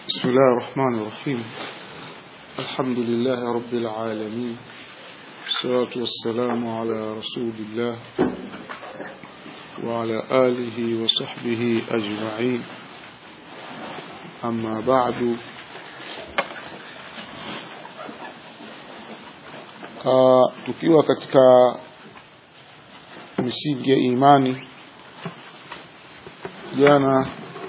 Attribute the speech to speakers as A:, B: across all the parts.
A: بسم الله الرحمن الرحيم الحمد لله رب العالمين الصلاة والسلام على رسول الله وعلى آله وصحبه أجمعين أما بعد uh, tukiwa katika misingi ya imani jana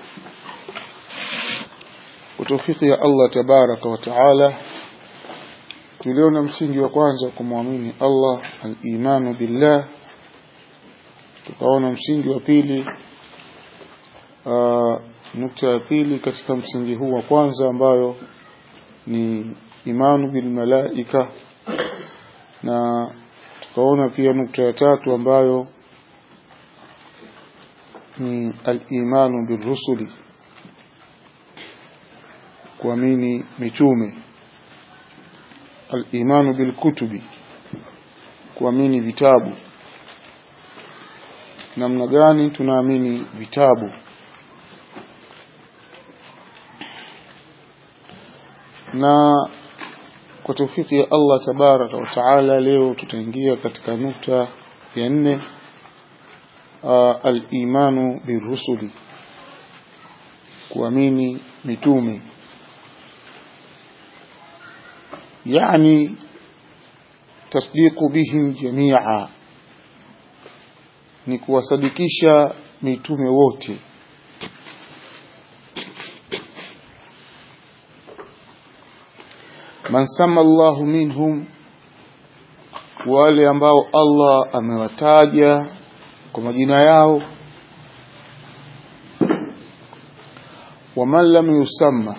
A: kwa taufiki ya Allah tabaraka wa taala tuliona msingi wa kwanza kumwamini Allah al-imanu billah tukaona msingi wa pili uh, nukta ya pili katika msingi huu wa kwanza ambayo ni imanu bil malaika na tukaona pia nukta ya tatu ambayo ni al-imanu birrusuli kuamini mitume al-imanu bilkutubi kuamini vitabu namna gani tunaamini vitabu na kwa tawfiki ya Allah tabaraka wa taala leo tutaingia katika nukta ya nne al-imanu birrusuli kuamini mitume يعني تصديق بهم جميعا ni kuwasadikisha mitume wote man sama Allahu minhum wale ambao Allah amewataja kwa majina yao waman lam yusamma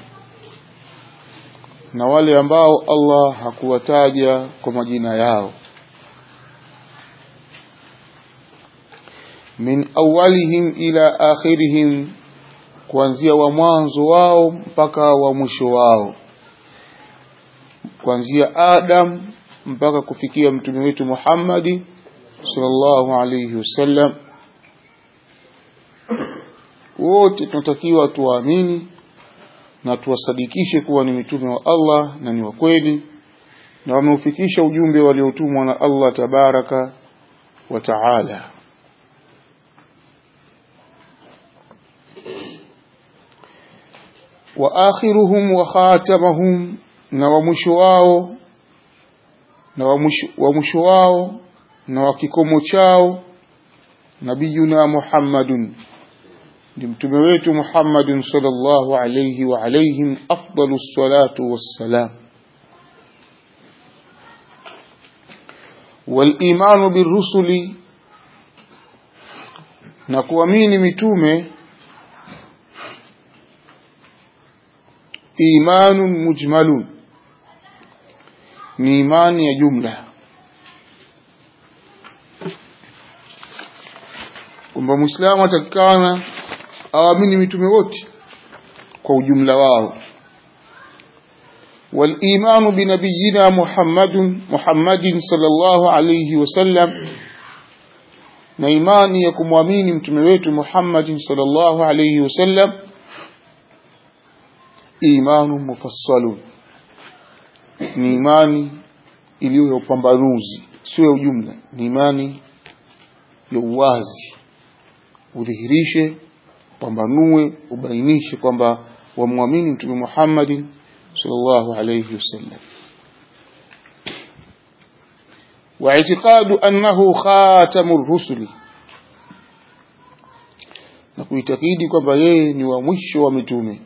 A: na wale ambao Allah hakuwataja kwa majina yao min awalihim ila akhirihim kuanzia wa mwanzo wao mpaka wa mwisho wao kuanzia Adam mpaka kufikia mtume wetu Muhammadi sallallahu alayhi wasallam wote tunatakiwa tuwaamini na tuwasadikishe kuwa ni mitume wa Allah na ni wa kweli na wameufikisha ujumbe waliotumwa na Allah tabaraka wa taala wa akhiruhum wa khatamahum na wa mwisho wao na wa mwisho wao na wa kikomo chao nabiyuna Muhammadun ni mtume wetu Muhammadin sallallahu alayhi wa alayhim afdalu salatu wassalam والإيمان بالرسل na kuamini mitume imanun mujmalun ni imani ya jumla kwamba muislamu atakikana awamini mitume wote kwa ujumla wao والإيمان بنبينا محمد محمد صلى الله عليه وسلم na imani ya kumwamini mtume wetu Muhammad sallallahu alayhi wasallam imanu mufassalun ni imani iliyo ya upambanuzi sio ya ujumla ni imani ya uwazi udhihirishe pambanue ubainishe kwamba wamwamini mtume Muhammad sallallahu alayhi wasallam واعتقاد أنه خاتم الرسل na kuitakidi kwamba yeye ni wa mwisho wa mitume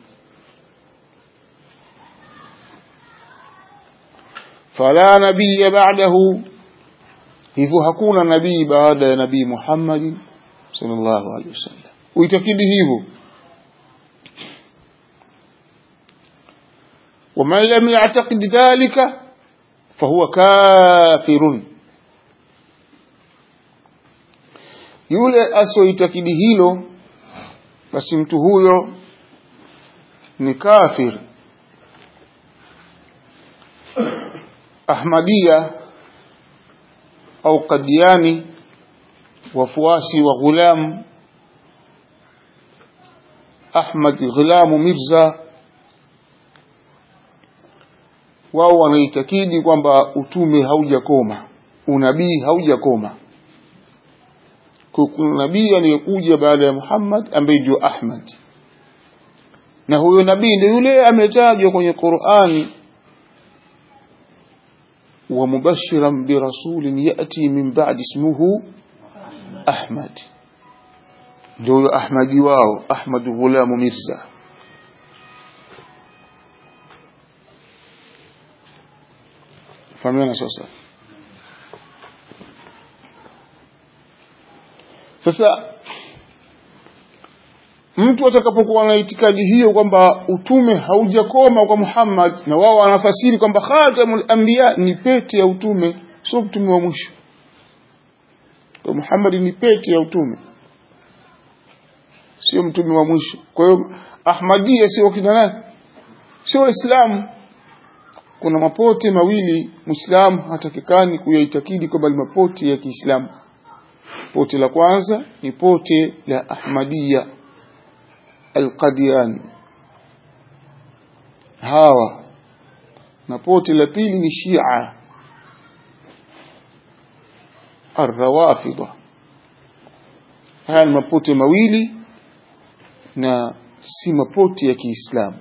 A: fala nabiya ba'dahu hivyo hakuna nabii baada ya nabii Muhammad sallallahu alaihi wasallam uitakidi hivyo ومن لم يعتقد ذلك فهو كافر yule asioitakidi hilo basi mtu huyo ni kafir ahmadia au kadiani wafuasi wa ghulam ahmad ghulam mirza wao wanaitakidi kwamba utume haujakoma unabii haujakoma kuna nabii aliyekuja baada ya Muhammad ambaye ndio Ahmad na huyo nabii ndio yule ametajwa kwenye Qur'ani wa mubashiran bi rasulin yati min ba'di ismuhu Ahmad ndio huyo Ahmadi wao Ahmad Ghulam Mirza fahamiana sasa sasa mtu atakapokuwa na itikadi hiyo kwamba utume haujakoma kwa Muhammad na wao wanafasiri kwamba khatamul anbiya ni pete ya utume sio mtume wa mwisho kwa Muhammad ni pete ya utume sio mtume wa mwisho kwa hiyo Ahmadiyya sio kina nani sio waislamu kuna mapote mawili muislamu hatakikani kuyaitakidi kwamba ni mapote ya Kiislamu pote la kwanza ni pote la Ahmadiyya Al-Qadiani hawa na pote la pili ni Shia Ar-Rawafida haya ni mapote mawili na si mapote ya Kiislamu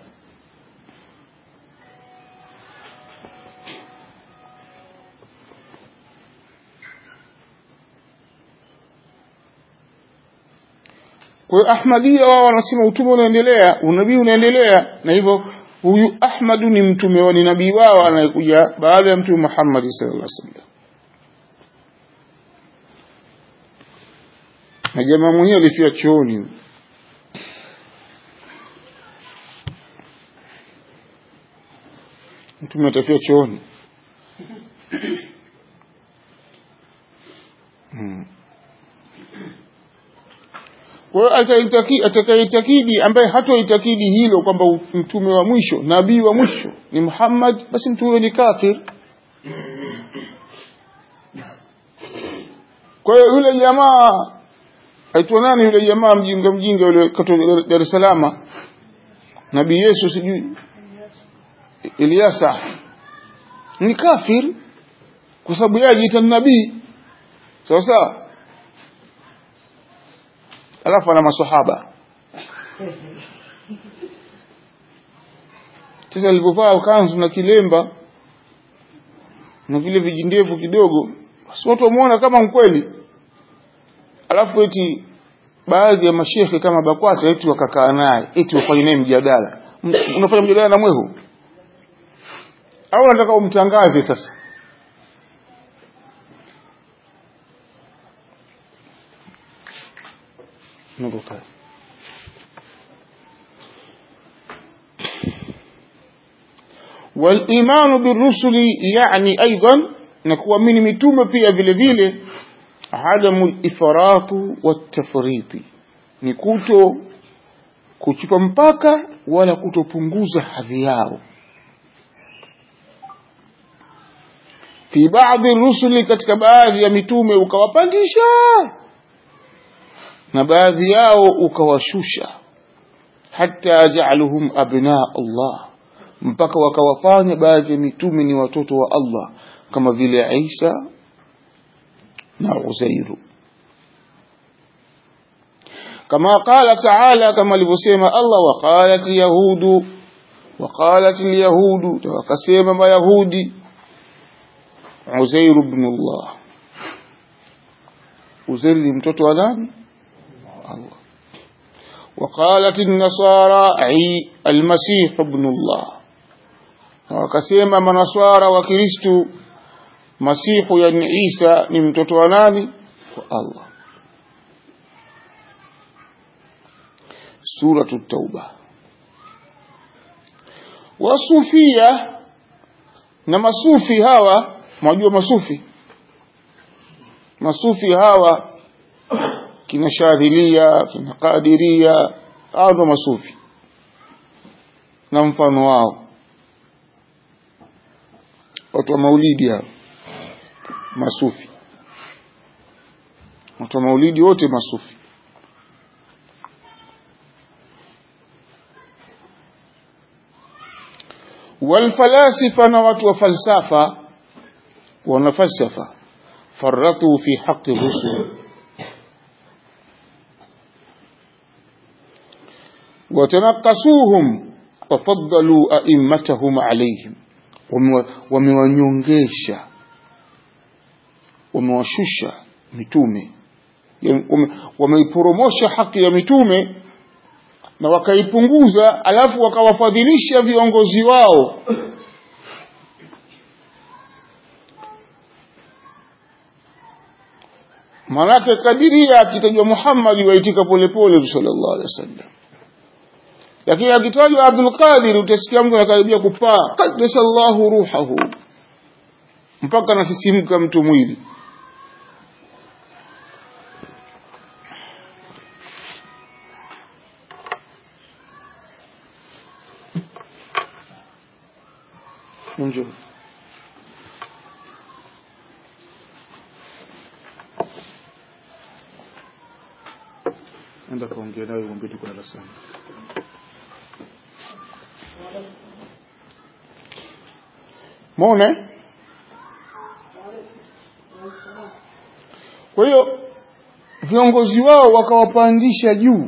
A: Kwa hiyo Ahmadiyya wao wanasema utume unaendelea, unabii unaendelea, na hivyo huyu Ahmadu ni mtume wa ni nabii wao anayekuja baada ya mtume Muhammad sallallahu alaihi wasallam. Na jamaa mwenyewe alifia chooni. Mtume atafia chooni. Hmm. Kwa hiyo atakaitakidi ambaye hatoitakidi hilo kwamba mtume wa mwisho nabii wa mwisho ni Muhammad, basi mtu huyo ni kafir. Kwa hiyo yule jamaa aitwa nani yule jamaa mjinga mjinga yule katoka Dar es Salaam, nabii Yesu sijui Eliasa ni kafir kwa sababu yeye ajiita nabii, sawa sawa alafu ana maswahaba sasa alipovaa kanzu na kilemba na vile vijindevu kidogo basi watu wamuona kama mkweli alafu eti baadhi ya mashekhe kama bakwata eti wakakaa naye eti wafanye naye mjadala unafanya mjadala na mwehu au nataka umtangaze sasa نقطة والإيمان بالرسل يعني أيضا نكون من متومة في أفل عدم الإفراط والتفريط نكوتو kuchupa mpaka wala kutopunguza hadhi yao fi baadhi rusuli katika baadhi ya mitume ukawapandisha na baadhi yao ukawashusha hata ja'aluhum abna Allah mpaka wakawafanya baadhi ya mitume ni watoto wa Allah kama vile Isa na Uzairu kama qala ta'ala kama alivyosema Allah waqalat yahudu waqalat alyahudu wakasema mayahudi Uzair ibn Allah Uzair ni mtoto wa nani الله وقالت النصارى عي المسيح ابن الله wakasema manaswara wa kristu masihu yani isa ni mtoto wa nani wa allah suratu tauba wasufia na masufi hawa mwajua masufi masufi hawa kina shadhilia kina qadiria hao ndo masufi na mfano wao watu wa maulidi hao masufi watu wa maulidi wote masufi walfalasifa na watu wa falsafa wana falsafa faratu fi haqi rusul watanakasuhum wafaddalu aimmatahum alaihim wamewanyongesha wamewashusha mitume wameiporomosha haki ya mitume na wakaipunguza alafu wakawafadhilisha viongozi wao manake kadiria akitajwa Muhammad waitika polepole sallallahu alaihi wasallam lakini akitajwa Abdul Qadir utasikia mtu anakaribia kupaa qaddasallahu ruhahu mpaka nasisimka mtu mwili Njoo. Enda kaongea naye mwambie tuko darasani. Muone? Kwa hiyo viongozi wao wakawapandisha juu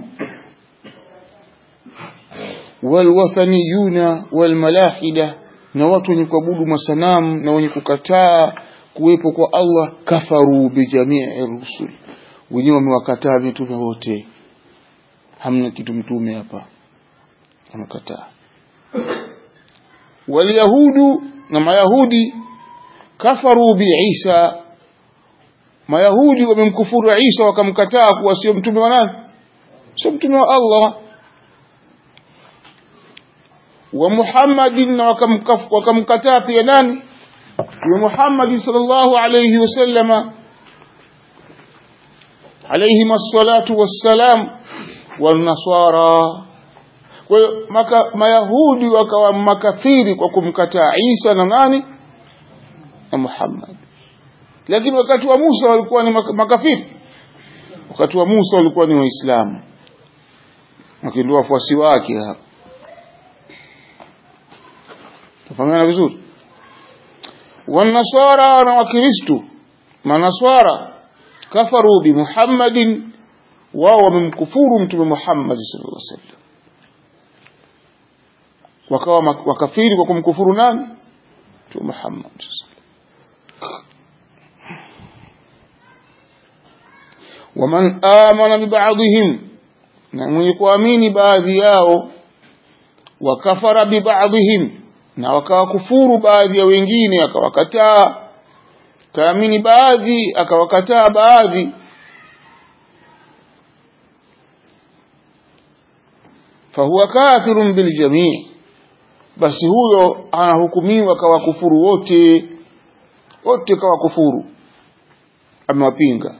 A: walwathaniyuna walmalahida na watu wenye kuabudu masanamu na wenye kukataa kuwepo kwa Allah kafaru bijamii rusul wenyewe wamewakataa mitume wote hamna kitu mtume hapa wamekataa walyahudu na mayahudi kafaru biisa mayahudi wamemkufuru Isa wakamkataa kuwa sio mtume wa nani sio mtume wa Allah wa Muhammadin na wakamkataa pia nani wa Muhammad sallallahu alayhi wasallama alayhim as-salatu was-salam wan-nasara kwa hiyo mayahudi wakawa makafiri kwa kumkataa Isa na nani na Muhammad lakini wakati wa Musa walikuwa ni makafiri wakati wa Musa walikuwa ni waislamu wakindo wafuasi wake hapa tafahamiana vizuri wanaswara na wakristu manaswara kafaru bi Muhammadin wao wamemkufuru mtume Muhammad sallallahu alaihi wasallam wakawa wakafiri kwa kumkufuru nani mtume Muhammad waman amana bibadhihim na mwenye kuamini baadhi yao wakafara bibadhihim na wakawakufuru baadhi ya wengine akawakataa kaamini baadhi akawakataa baadhi fahuwa kafirun biljamii basi huyo anahukumiwa kawakufuru wote wote kawakufuru amewapinga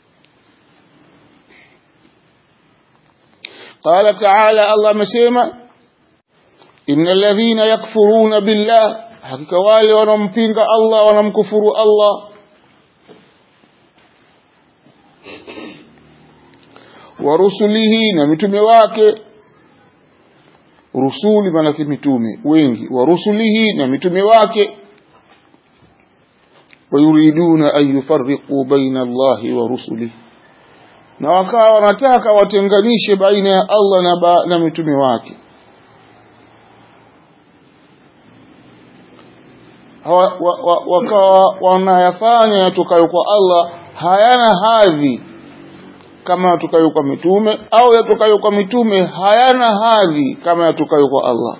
A: قال تعالى الله مسيما إن الذين يكفرون بالله حقيقة wale wanampinga Allah wanamkufuru Allah wa rusulihi na mitume wake rusuli manake mitume wengi wa rusulihi na mitume wake wayuriduna an yufarriqu baina Allahi wa rusulihi na wakawa wanataka watenganishe baina ya Allah na, ba, na mitume wake wa, wa, wa, wakawa wanayafanya yatokayo kwa Allah hayana hadhi kama yatokayo kwa mitume au yatokayo kwa mitume hayana hadhi kama yatokayo kwa Allah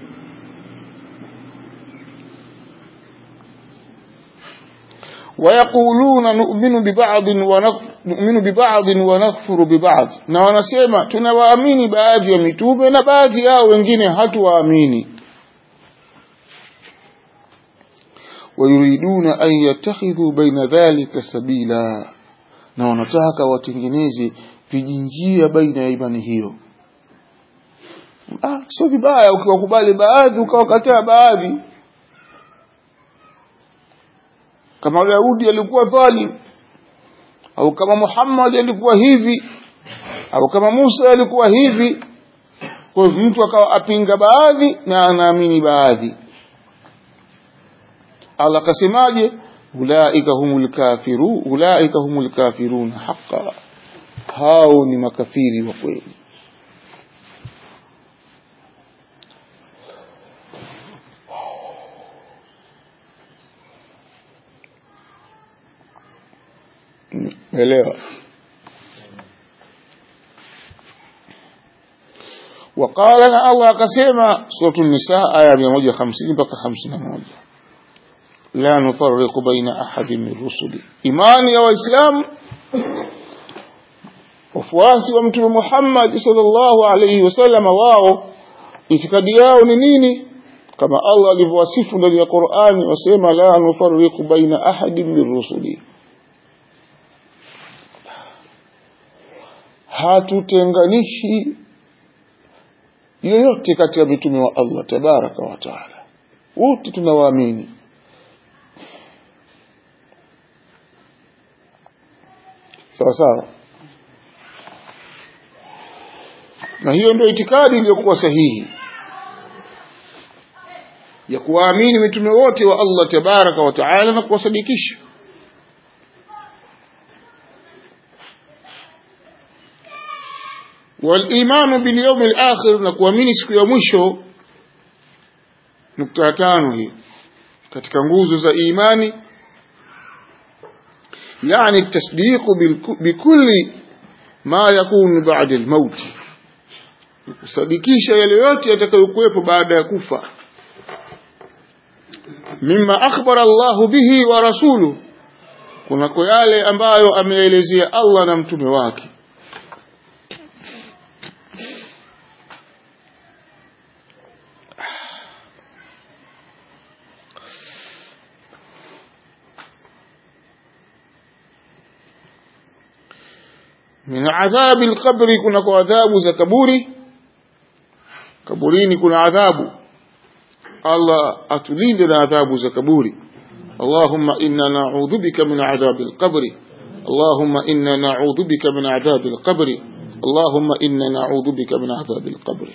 A: ويقولون نؤمن ببعض ونؤمن ببعض ونكفر ببعض na wanasema tunawaamini baadhi ya mitume na baadhi yao wengine hatuwaamini wayuriduna an yattakhidhu baina dhalika sabila na wanataka watengeneze vijinjia baina ya imani hiyo ah sio vibaya ukiwakubali baadhi ukawakataa baadhi kama Daudi alikuwa dhalim au kama Muhammad alikuwa hivi au kama Musa alikuwa hivi kwa mtu akawa apinga baadhi na anaamini baadhi Allah akasemaje ulaika humul kafiru ulaika humul kafirun haqa hao ni makafiri wa kweli elewa وقال الله akasema سورة النساء aya 150 mpaka 51 la nufarriqu baina ahadin min rusuli imani ya waislamu wafuasi wa mtume Muhammad sallallahu alayhi wasallam wao itikadi yao ni nini kama Allah alivyowasifu ndani ya Qur'ani wasema la nufarriqu baina ahadin min rusuli hatutenganishi yoyote kati ya mitume wa Allah tabaraka wa taala wote tunawaamini sawa sawa na hiyo ndio itikadi iliyokuwa sahihi ya kuwaamini mitume wote wa Allah tabaraka wa taala na kuwasadikisha والإيمان باليوم الآخر نكوامini siku ya mwisho nukta tano hii katika nguzo za imani يعني التصديق بكل ما يكون بعد الموت kusadikisha yale yote yatakayokuwepo baada ya kufa mimma akhbara Allah bihi wa rasuluhu kunako yale ambayo ameelezea Allah na mtume wake min adhabi alqabri kuna kwa adhabu za kaburi kaburini kuna adhabu Allah atulinde na adhabu za kaburi Allahumma inna na'udhu bika min adhabi alqabri Allahumma inna na'udhu bika min adhabi alqabri Allahumma inna na'udhu bika min adhabi alqabri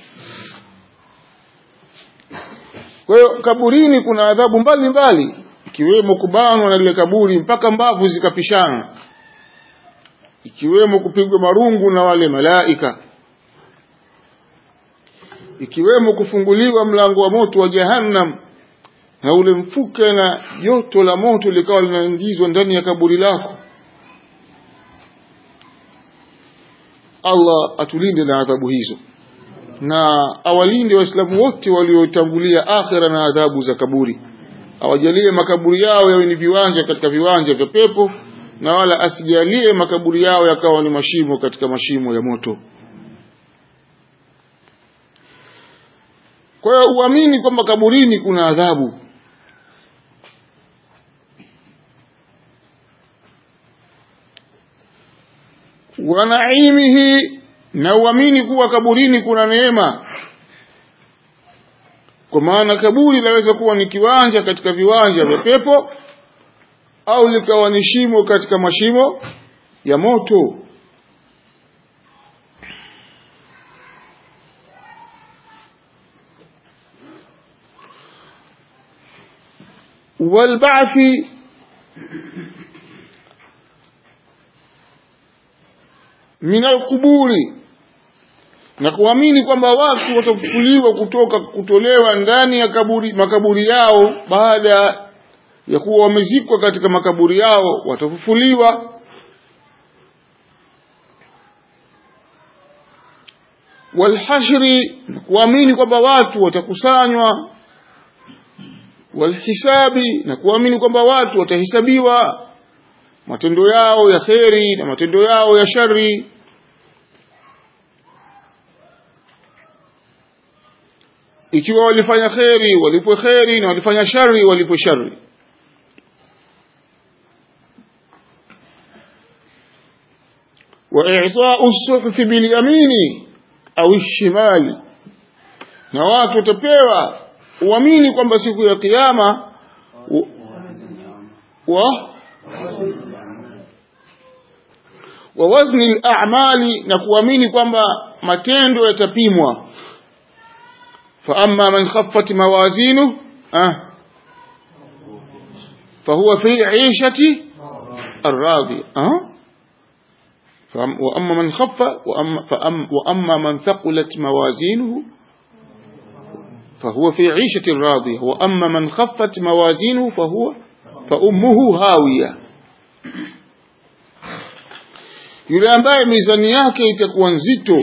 A: Kwa hiyo kaburini kuna adhabu mbalimbali ikiwemo kubanwa na lile kaburi mpaka mbavu zikapishana ikiwemo kupigwa marungu na wale malaika ikiwemo kufunguliwa mlango wa moto wa jahannam na ule mfuke na joto la moto likawa linaingizwa ndani ya kaburi lako Allah atulinde na adhabu hizo na awalinde waislamu wote waliotangulia akhira na adhabu za kaburi awajalie makaburi yao yawe ni viwanja katika viwanja vya pepo na wala asijalie makaburi yao yakawa ni mashimo katika mashimo ya moto kwa hiyo uamini kwamba kaburini kuna adhabu wa naimihi na uamini kuwa kaburini kuna neema kwa maana kaburi laweza kuwa ni kiwanja katika viwanja vya pepo au likawa ni shimo katika mashimo ya moto walba'thi min alquburi na kuamini kwamba watu watafufuliwa kutoka kutolewa ndani ya kaburi makaburi yao baada ya kuwa wamezikwa katika makaburi yao watafufuliwa walhashri na kuamini kwamba watu watakusanywa walhisabi na kuamini kwamba watu watahesabiwa matendo yao ya kheri na matendo yao ya shari ikiwa walifanya kheri walipwe kheri na walifanya shari walipwe shari وإعطاء الصحف باليمين أو الشمال na watu watapewa uamini kwamba siku ya kiyama wa wa wazni al-a'mali na kuamini kwamba matendo yatapimwa fa amma man khaffat mawazinu ah fahuwa fi ishati الراضية أه؟ وأما من خف وأما, فأم وأما من ثقلت موازينه فهو في عيشة راضية وأما من خفت موازينه فهو فأمه هاوية yule ambaye mizani yake itakuwa nzito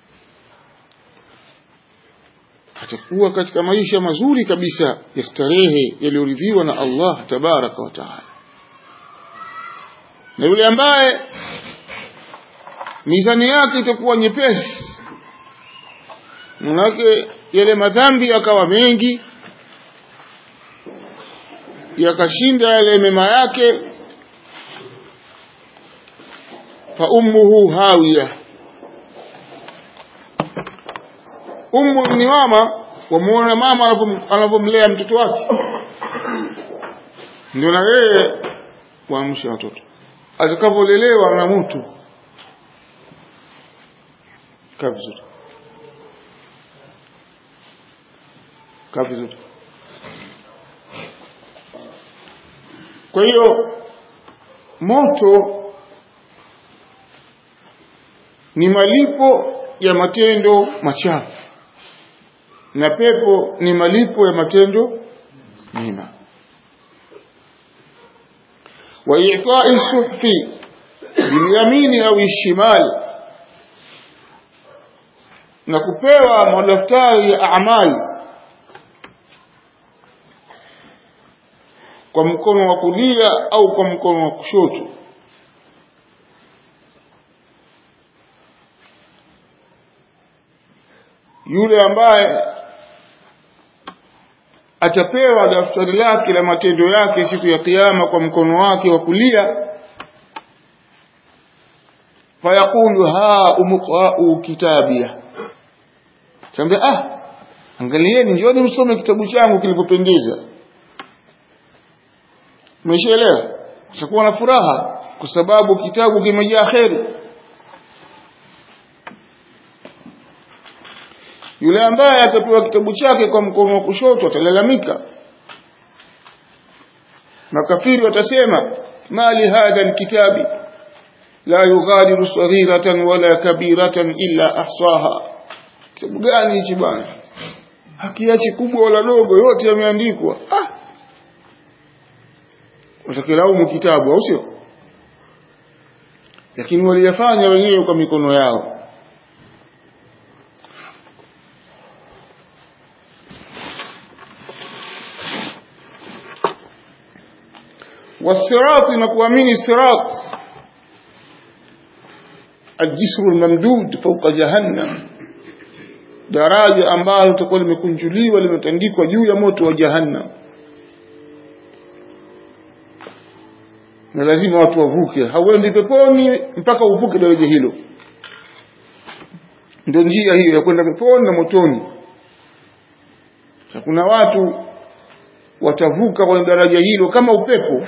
A: atakuwa katika maisha mazuri kabisa ya starehe yaliyoridhiwa na Allah tabaraka wa taala na yule ambaye mizani yake itakuwa nyepesi manake yale madhambi yakawa mengi yakashinda yale mema yake fa ummuhu hawiya ummu ni mama wamuona mama anavyomlea mtoto wake ndio na yeye kuamsha watoto atakavyolelewa na mtu kaa vizuri kaa vizuri kwa hiyo moto ni malipo ya matendo machafu na pepo ni malipo ya matendo mema وإعطاء الصحف باليمين أو الشمال na kupewa madaftari ya amali kwa mkono wa kulia au kwa mkono wa kushoto yule ambaye atapewa daftari lake la matendo yake siku ya kiyama kwa mkono wake wa kulia fayaqulu ha umqra'u kitabia tambia ah angalieni njooni msome kitabu changu kilivyopendeza umeshaelewa utakuwa na furaha kwa sababu kitabu kimejaa kheri yule ambaye atapewa kitabu chake kwa mkono wa kushoto atalalamika makafiri watasema mali hadha alkitabi la yughadiru saghiratan wala kabiratan illa ahsaha kitabu gani hichi bwana hakiachi kubwa wala dogo yote yameandikwa ah watakilaumu kitabu au sio lakini waliyafanya wenyewe kwa mikono yao والصراط نكوامين الصراط الجسر الممدود فوق جهنم daraja ambalo litakuwa limekunjuliwa limetandikwa juu ya moto wa jahannam na lazima watu wavuke hauendi peponi mpaka uvuke daraja hilo ndio njia hiyo ya kwenda peponi na motoni kuna watu watavuka kwenye daraja hilo kama upepo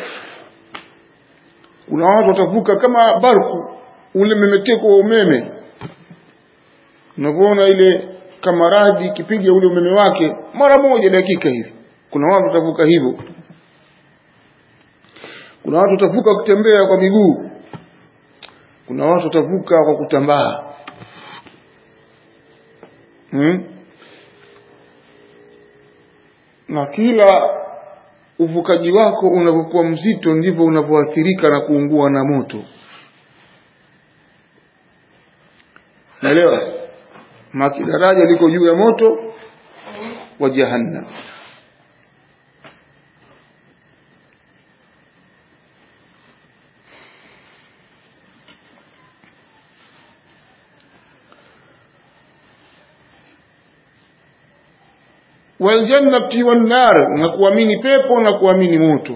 A: kuna watu watavuka kama barku ule memeteko wa umeme unavyoona ile kama radi ikipiga ule umeme wake mara moja dakika hivi kuna watu watavuka hivyo kuna watu watavuka kutembea kwa miguu kuna watu watavuka kwa kutambaa hmm? na kila uvukaji wako unavyokuwa mzito ndivyo unavyoathirika na kuungua na moto naelewa maki daraja liko juu ya moto wa jahannam waljannati wannar na kuamini pepo na kuamini moto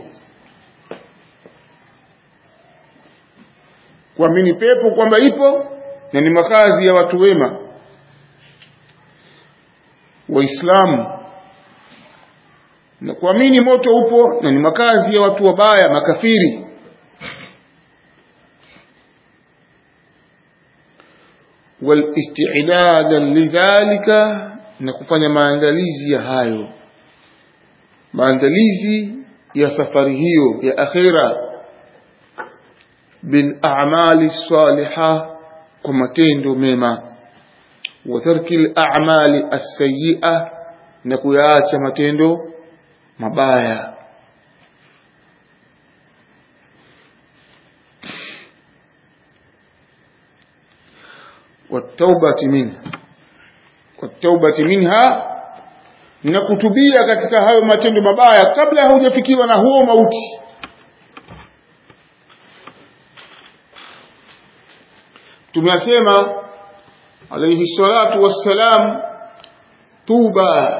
A: kuamini pepo kwamba ipo na ni makazi ya watu wema waislamu na kuamini moto upo na ni makazi ya watu wabaya makafiri walistidada lidhalika na kufanya maandalizi ya hayo maandalizi ya safari hiyo ya akhira bil a'mali salihah kwa matendo mema wa tarki al a'mali as-sayyi'ah na kuyaacha matendo mabaya والتوبة منها والتوبة منها na kutubia katika hayo matendo mabaya kabla haujafikiwa na huo mauti tumesema alayhi salatu wassalam tuba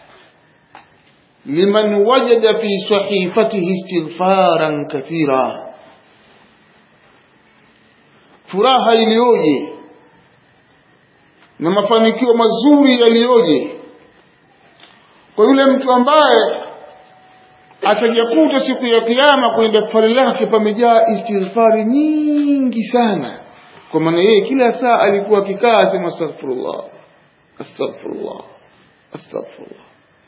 A: liman wajada fi sahifatihi istighfaran kathira furaha iliyoje na mafanikio mazuri yaliyoje kwa yule mtu ambaye atajakuta siku ya kiyama kwenye daftari lake pamejaa istighfari nyingi sana kwa maana yeye kila saa alikuwa akikaa asema astaghfirullah astaghfirullah astaghfirullah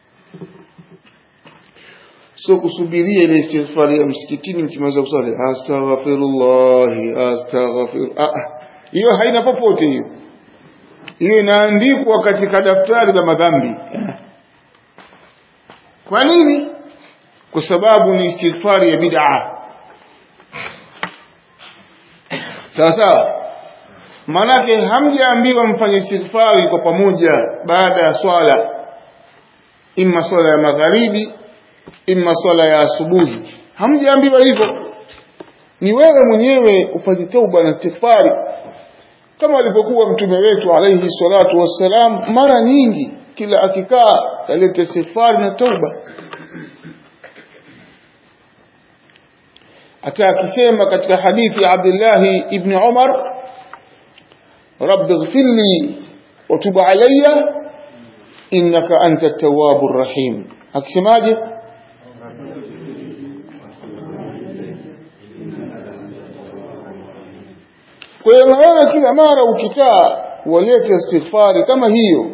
A: so kusubiria ile istighfari ya msikitini mkimaliza kusali astaghfirullah astaghfir hiyo haina popote hiyo hiyo inaandikwa katika daftari la madhambi kwa nini kwa sababu ni istighfari ya bid'a sawa sawa maanake hamjaambiwa mfanye istighfari kwa pamoja baada ya swala imma swala ya magharibi imma swala ya asubuhi hamjaambiwa hivyo ni wewe mwenyewe ufanye tauba na istighfari kama alivyokuwa mtume wetu alayhi salatu wassalam mara nyingi kila akikaa alete istighfar na tauba hata akisema katika hadithi ya Abdullah ibn Umar رب اغفر لي وتب علي إنك أنت التواب الرحيم akisemaje kwa hiyo na wewe kila mara ukikaa walete istighfari kama hiyo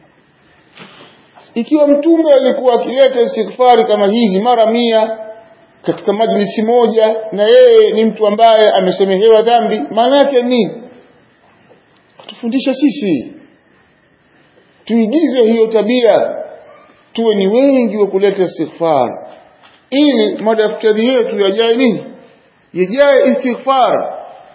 A: ikiwa mtume alikuwa akileta istighfari kama hizi mara mia katika majlisi moja na yeye ni mtu ambaye amesemehewa dhambi maana yake nini atufundisha sisi tuigize hiyo tabia tuwe ni wengi wa kuleta istighfar ili madaftari yetu yajae nini yajae istighfar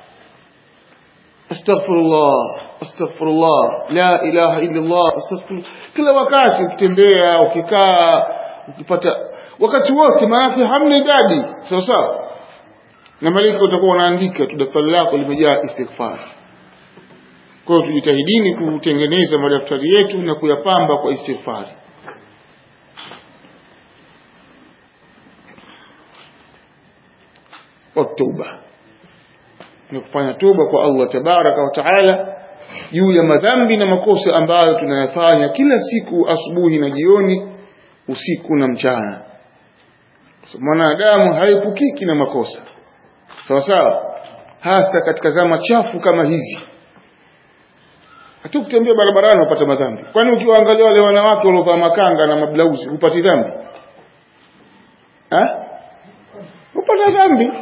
A: astaghfirullah astaghfirullah la ilaha illa Allah astaghfirullah kila wakati ukitembea ukikaa ukipata wakati wote maana hamna idadi sawa sawa na malaika utakuwa unaandika tu daftari lako limejaa istighfar kwa hiyo tujitahidini kutengeneza madaftari yetu na kuyapamba kwa istighfari والتوبة ni kufanya toba kwa Allah tabaraka wa taala juu ya madhambi na makosa ambayo tunayafanya kila siku asubuhi na jioni usiku na mchana mwanadamu haepukiki na makosa sawa sawa hasa katika zama chafu kama hizi hata kutembea barabarani upata madhambi kwani ukiwaangalia wale wanawake waliovaa makanga na mablauzi hupati dhambi ha? upata dhambi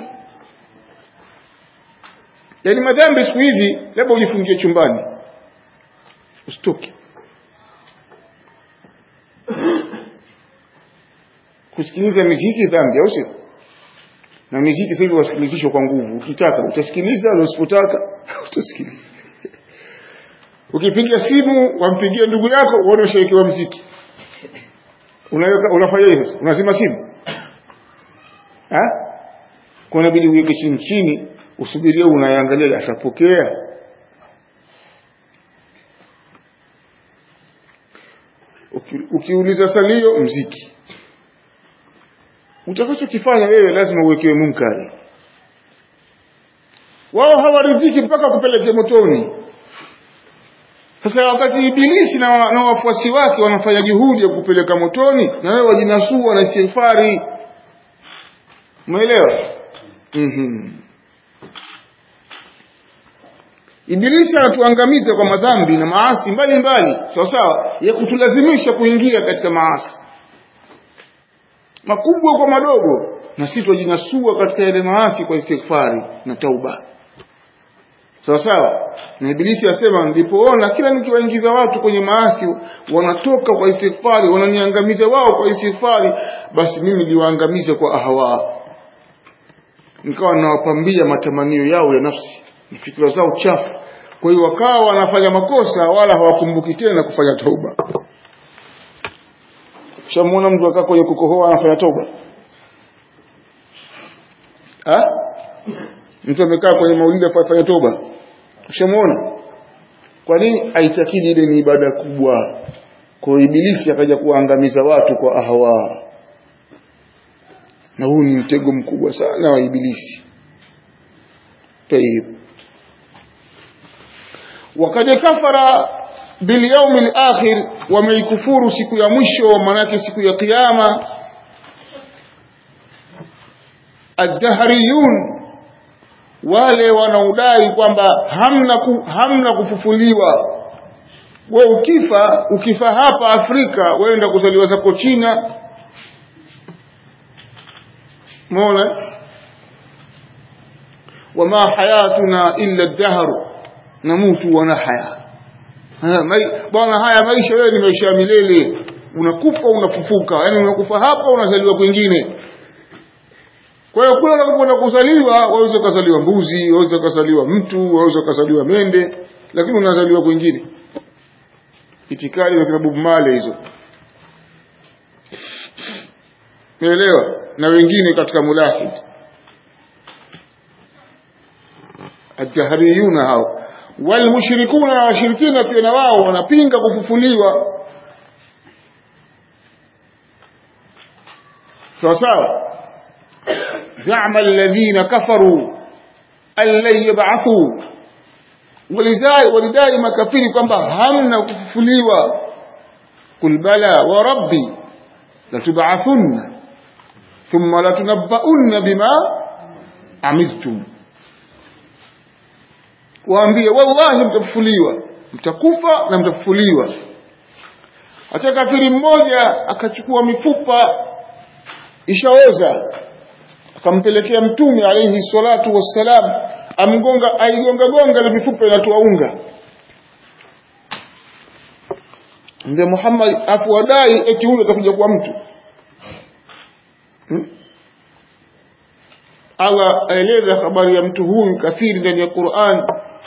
A: yaani madhambi siku hizi labda ujifungie chumbani usitoke kusikiliza miziki dhambi au sio na miziki sasa hivi wasikilizishwa kwa nguvu ukitaka utasikiliza na usipotaka utasikiliza ukipiga simu wampigia ndugu yako uone ushawekewa mziki unafanya hivyo unazima simu ha kwa inabidi uweke chini chini usubirie unaangalia atapokea Uki, ukiuliza salio mziki utakachokifanya wewe lazima uwekewe munkari wao hawaridhiki mpaka kupeleke motoni sasa wakati ibilisi na, na wafuasi wake wanafanya juhudi ya kupeleka motoni na wewe wajinasua na istighfari umeelewa mm-hmm. ibilisi anatuangamiza kwa madhambi na maasi mbalimbali sawa sawa ya kutulazimisha kuingia katika maasi makubwa kwa madogo na sisi twajinasua katika yale maasi kwa istighfari na tauba sawa sawa na ibilisi asema nilipoona kila nikiwaingiza watu kwenye maasi wanatoka kwa istighfari wananiangamiza wao kwa istighfari basi mimi niliwaangamiza kwa ahawa nikawa nawapambia matamanio yao ya nafsi na fikira zao chafu kwa hiyo wakawa wanafanya makosa wala hawakumbuki tena kufanya tauba ushamuona mtu akaa kwenye kukohoa anafanya tauba ha? mtu amekaa kwenye maulidi afanya toba ushamuona kwa nini aitakidi ile ni ibada kubwa kwa ibilisi akaja kuwaangamiza watu kwa ahwa na huu ni mtego mkubwa sana wa ibilisi tayib wakad kafara bilyaumi lakhir wameikufuru siku ya mwisho manake siku ya kiyama addahriyun wale wanaodai kwamba hamna ku, hamna kufufuliwa we ukifa ukifa hapa Afrika wenda kuzaliwa zako China mona wama hayatuna illa dahru namutu wana haya bwana haya maisha wewe ni maisha ya milele unakufa unafufuka yani unakufa hapa unazaliwa kwingine kwa hiyo kule unapokwenda kuzaliwa waweza ukazaliwa mbuzi waweza ukazaliwa mtu waweza ukazaliwa mende lakini unazaliwa kwingine itikadi za kitabu male hizo umeelewa na wengine katika mulahid addahriyuna hao walmushrikuna na washirikina pia na wao wanapinga kufufuliwa sawa sawa زعم الذين كفروا أن لن يبعثوا ولدai makafiri kwamba hamna kufufuliwa kul bala wa rabbi latub'athunna thumma latunabbaunna bima amiltum waambie wallahi mtafufuliwa mtakufa na mtafufuliwa hata kafiri mmoja akachukua mifupa ishaoza akampelekea mtume alayhi salatu wassalam amgonga aigonga gonga na mifupa inatoa unga Mzee Muhammad afuadai eti huyo atakuja kuwa mtu hmm? Allah aeleza habari ya mtu huyu kafiri ndani ya Qur'an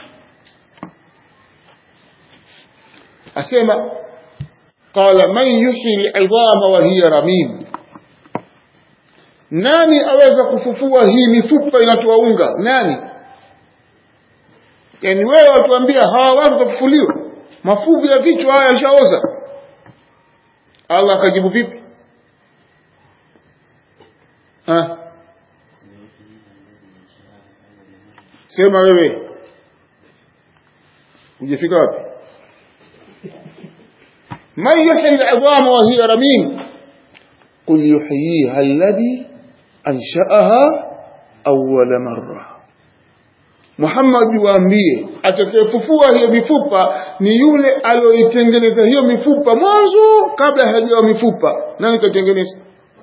A: asema qala man yuhyi al'idhama wa hiya ramim nani aweza kufufua hii mifupa inatoa unga nani yani wewe watuambia hawa watu watafufuliwa mafuvu ya vichwa haya yashaoza Allah akajibu vipi ha? sema wewe hujafika wapi man yuhyi al'idhama wa hiya ramim قل يحييها الذي أنشأها أول مرة Muhammad waambie atakayefufua hiyo mifupa ni yule aliyoitengeneza hiyo mifupa mwanzo kabla hajawa mifupa nani katengeneza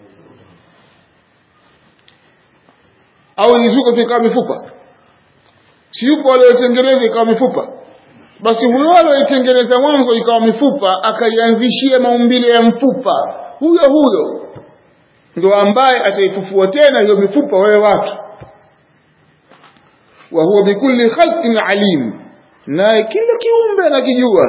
A: au ilizuka tu ikawa mifupa si yupo aliyoitengeneza ikawa mifupa basi huyo aliyoitengeneza mwanzo ikawa mifupa akaianzishia maumbile ya mfupa huyo huyo ndo ambaye ataifufua tena hiyo mifupa wewe watu wa huwa bikulli khalqin alim naye kila kiumbe anakijua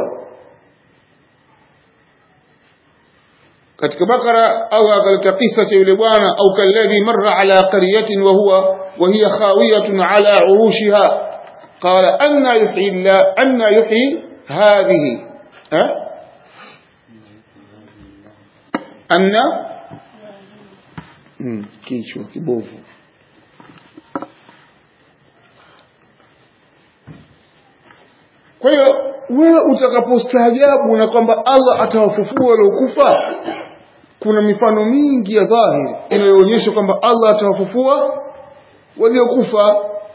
A: katika bakara Allah akaleta kisa cha yule bwana au kalladhi marra ala qaryatin wa huwa wa hiya khawiyatun ala urushiha qala anna yuhyi Allah anna yuhyi hadhihi ha anna mm, kichwa kibovu kwa hiyo wewe utakapostaajabu na kwamba Allah atawafufua waliokufa kuna mifano mingi ya dhahiri inayoonyesha kwamba Allah atawafufua waliokufa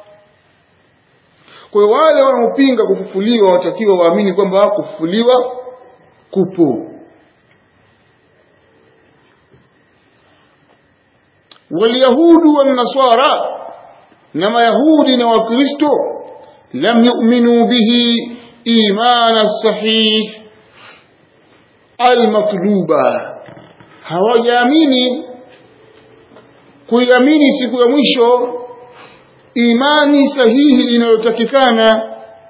A: kwa hiyo wale wanaopinga kufufuliwa watakiwa waamini kwamba kufufuliwa kupo walyahudu wannasara na mayahudi na wakristo lam yu'minu bihi imana sahih almatluba hawajaamini kuiamini siku ya mwisho imani sahihi inayotakikana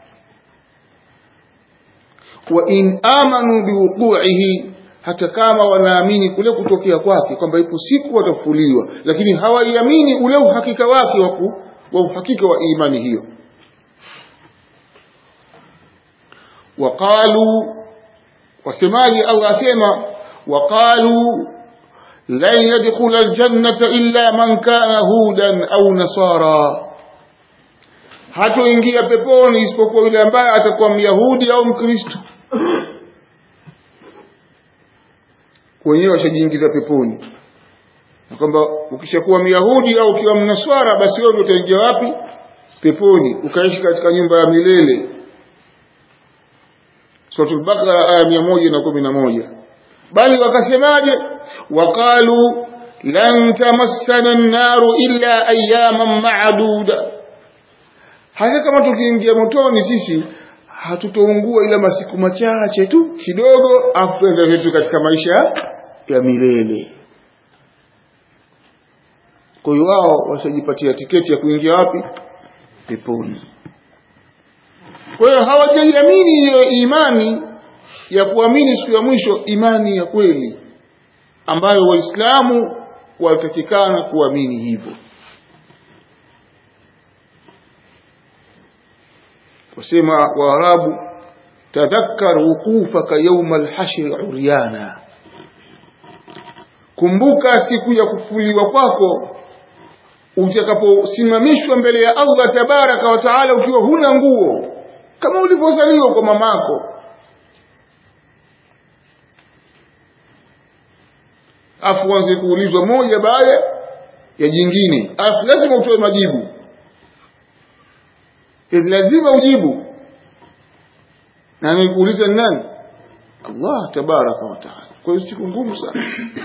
A: wa in amanu biwuquihi hata kama wanaamini kule kutokea kwake kwamba ipo siku watafufuliwa lakini hawaiamini ule uhakika wake wa wa uhakika wa imani hiyo waqalu wasemaji Allah asema waqalu lan yadkhula aljannata illa man kana hudan au nasara hatoingia peponi isipokuwa yule ambaye atakuwa myahudi au mkristo wenyewe washajiingiza peponi na kwamba ukishakuwa myahudi au ukiwa mnaswara basi wewe utaingia wapi peponi ukaishi katika nyumba ya milele suratul baqara aya mia moja na kumi na moja bali wakasemaje waqalu lan tamassana nnaru illa ayaman maduda hata kama tukiingia motoni sisi hatutoungua ila masiku machache tu kidogo afu tuenda zetu katika maisha ya milele kwa hiyo wao washajipatia tiketi ya kuingia wapi peponi kwa hiyo hawajaiamini hiyo imani ya kuamini siku ya mwisho imani ya kweli ambayo waislamu walitakikana kuamini hivyo wasema waarabu tadhakkar wuqufaka yauma alhashri uryana kumbuka siku ya kufuliwa kwako utakaposimamishwa mbele ya Allah tabaraka wa taala ukiwa huna nguo kama ulivyozaliwa kwa mamako afu uanze kuulizwa moja baada ya jingine afu lazima utoe majibu lazima ujibu na anayekuuliza nani Allah tabaraka wa taala kwa hiyo siku ngumu sana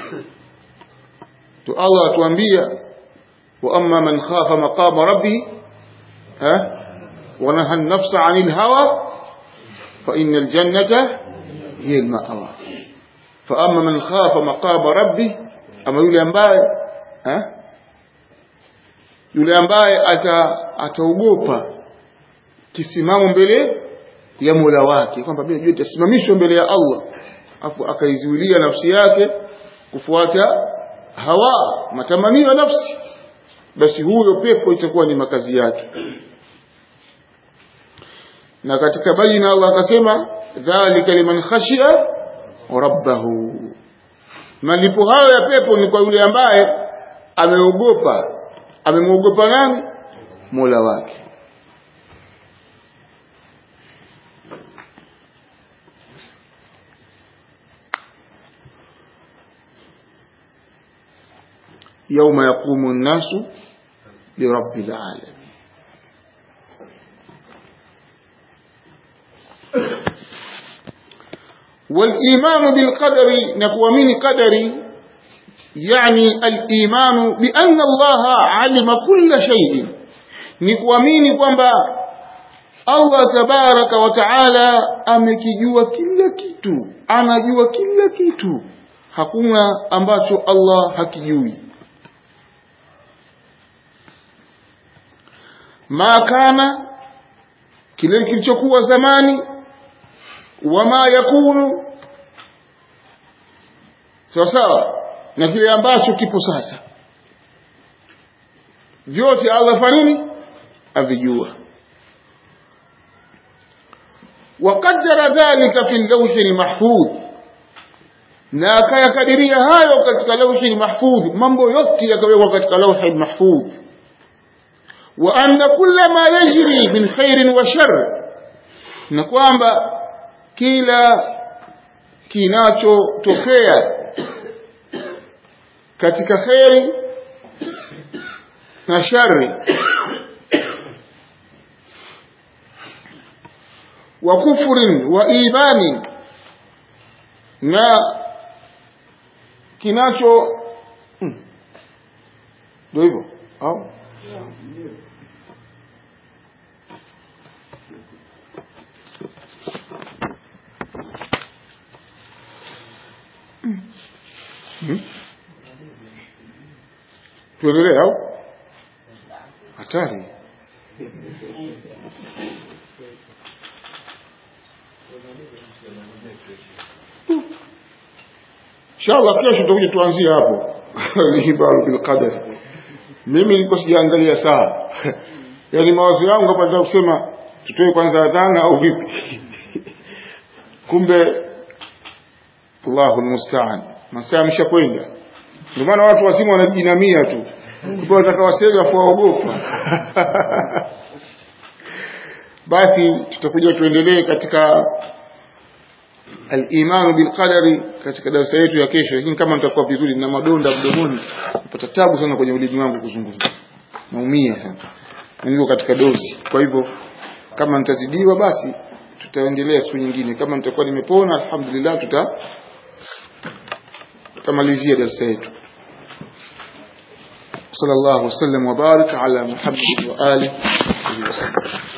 A: to Allah atuambia wa amma man khafa maqama rabbih ha wa naha an-nafsa 'anil hawa fa innal jannata hiya al-ma'wa fa amma man khafa maqama rabbih ama yule ambaye ha yule ambaye ata ataogopa kisimamo mbele ya Mola wake kwamba mimi najua itasimamishwa mbele ya Allah afu akaizuilia nafsi yake kufuata hawa matamanio ya nafsi basi huyo pepo itakuwa ni makazi yake na katika baina Allah akasema dhalika liman khashiya rabbahu malipo hayo ya pepo ni kwa yule ambaye ameogopa amemwogopa nani Mola wake يوم يقوم الناس لرب العالمين والإيمان بالقدر نقوى من قدري يعني الإيمان بأن الله علم كل شيء نقوى من kwamba Allah tabaraka wa taala amekijua kila kitu anajua kila kitu hakuna ambacho Allah hakijui ma kana kile kilichokuwa zamani wama yakunu sawa sawa na kile ambacho kipo sasa vyote Allah fanini avijua وقدر ذلك في اللوح المحفوظ na akayakadiria hayo katika lauhi mahfudh mambo yote yakawekwa katika lauhi mahfudh wa anna kulla ma yajri min khairin wa shar na kwamba kila kinachotokea katika kheri na shari wa kufrin wa imani na kinacho hmm. ndio hivyo au Hmm? tuendelee au hatari inshallah kesho tutakuja tuanzie hapo al-ihbaru bil qadar mimi nilikuwa sijaangalia saa yaani mawazo yangu hapa nataka kusema tutoe kwanza adhana au vipi kumbe Allahu almusta'an masaa yameshakwenda ndio maana watu wazima wanajinamia tu kumbe watakawasega afu waogopa basi tutakuja tuendelee katika al-iman bil qadari katika darasa yetu ya kesho lakini kama nitakuwa vizuri na madonda mdomoni napata tabu sana kwenye ulimi wangu kuzungumza naumia sana niko katika dozi kwa hivyo kama nitazidiwa basi tutaendelea siku nyingine kama nitakuwa nimepona alhamdulillah tuta tutamalizia darasa yetu صلى الله وسلم وبارك على محمد وآله وصحبه